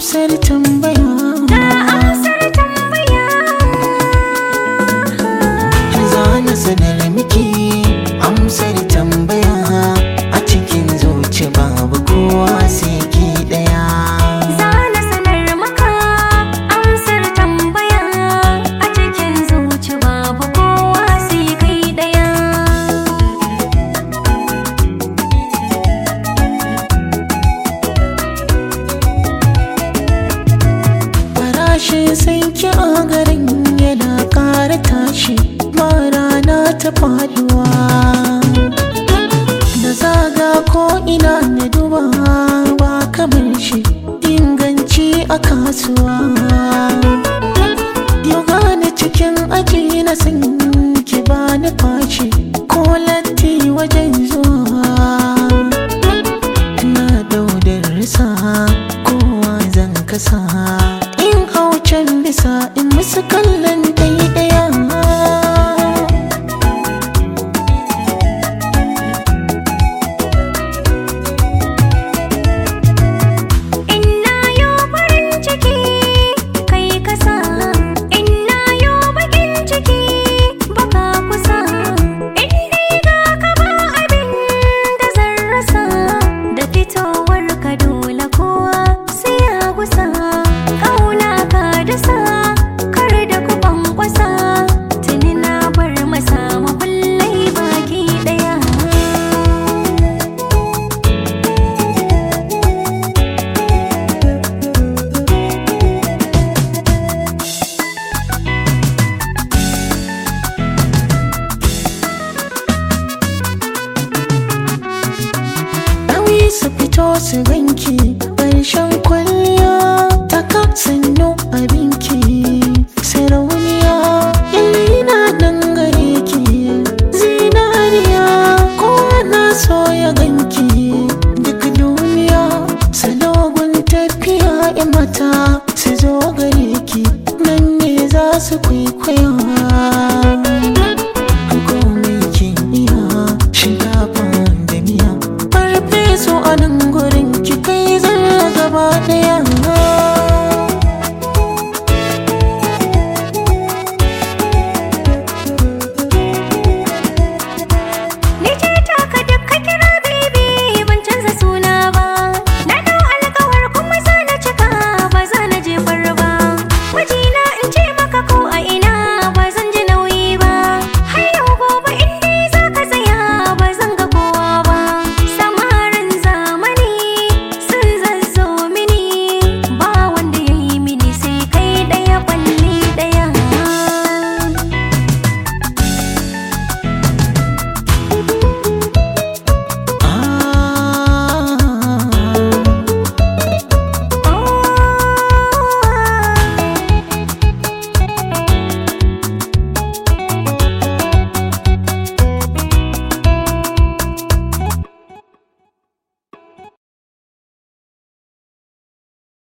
amsar tambaya Ga amsar tambaya za na sanar miki amsar tambaya a cikin zuci babu kowa sai ki daya Za na sanar maka amsar tambaya a cikin zuci babu kowa sai kai ɗaya. farashin sai ki a garin yana ƙara tashi ba rana ta faduwa da zaga ko ina na duba ba kamar shi inganci a kasuwa yau gane cikin aji na san ki bani fashi ko latti wajen zuwa na daudar risa kowa zan kasa in haucen bisa in musu kallon daidaya Inna yo farin ciki kai kasa Inna yo bakin ciki baka kusa In dai ga ka ba abin da zan rasa Da fitowar ka dole kowa sai ya gusa Kauna ka dasa kar da ku kwankwasa Tuni na bar masa makullai baki daya nauyi su fito su ganki